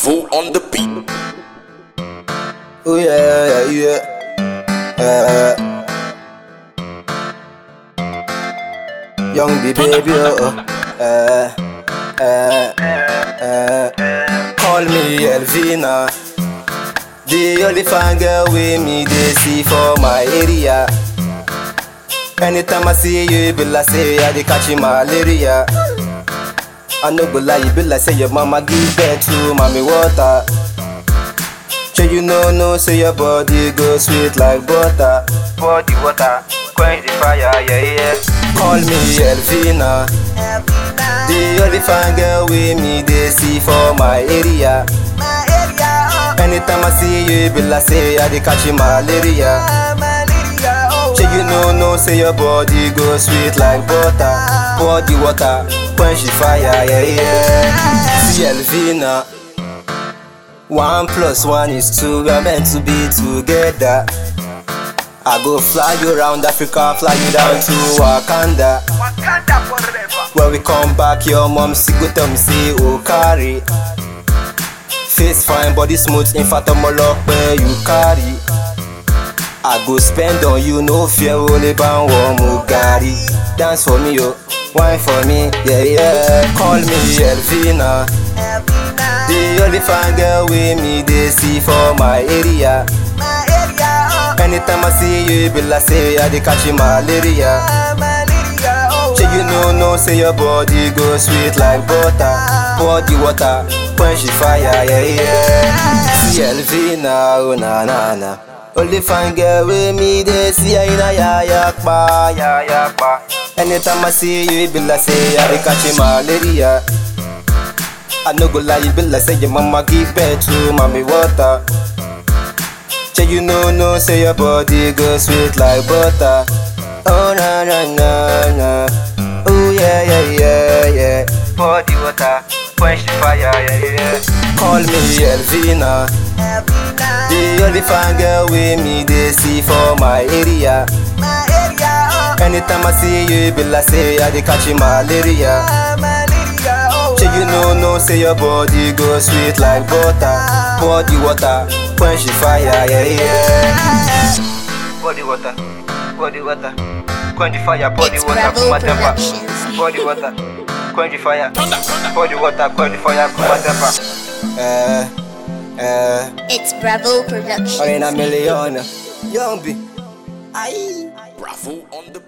Bravo on the beat. Oh yeah, yeah, yeah. Young B baby, oh, uh, uh, uh. Call me Elvina, the only fine girl with me they see for my area. Anytime I see you, it be like say I dey catch malaria. I no go lie, you be like say your mama give birth to mommy water. Sure you know, no, say your body go sweet like butter. Body water, quench the fire, yeah, yeah. Call me Elvina. The only fine girl with me, they see for my area. Anytime I see you, it be like say I dey catch malaria. Sure you know, no, say your body go sweet like butter. Body water, quench the fire, yeah, yeah. See Elvina. One plus one is two, we're meant to be together. I go fly you around Africa, fly you down to Wakanda. When we come back, your mom see go tell me say oh carry. Face fine, body smooth, in fact I'm lock where you carry. I go spend on you, no fear, only bound warm Mugari. Dance for me, yo, wine for me, yeah yeah. Call me Elvina. The only fine girl with me they see for my area. Anytime I see you, it be like say I dey catch malaria. Sure you know, no, say your body go sweet like butter. Body water, quench the fire, yeah yeah. See Elvina, oh na na na. Only fine girl with me they see her in a ya ya pa, ya ya pa. Anytime I see you, it be like say I dey catch malaria. I no go lie, you be like say your mama give birth to mommy water. Say you know, no, say your body go sweet like butter. Oh na na na na, oh yeah yeah yeah yeah. Body water, quench the fire, yeah yeah. Call me Elvina, the only fine girl with me they see for my area. Anytime I see you, it be like say I dey catch malaria. Sure you know, no, say your body go sweet like butter. Body water, quench the fire, yeah, yeah. Body water, body water, quench the fire, body It's water, Bravo cool my temper. Productions. Body water, quench the fire, body water, quench the fire, cool my temper. Uh, uh, It's Bravo Productions. one in a million, young B. Aye. Bravo on the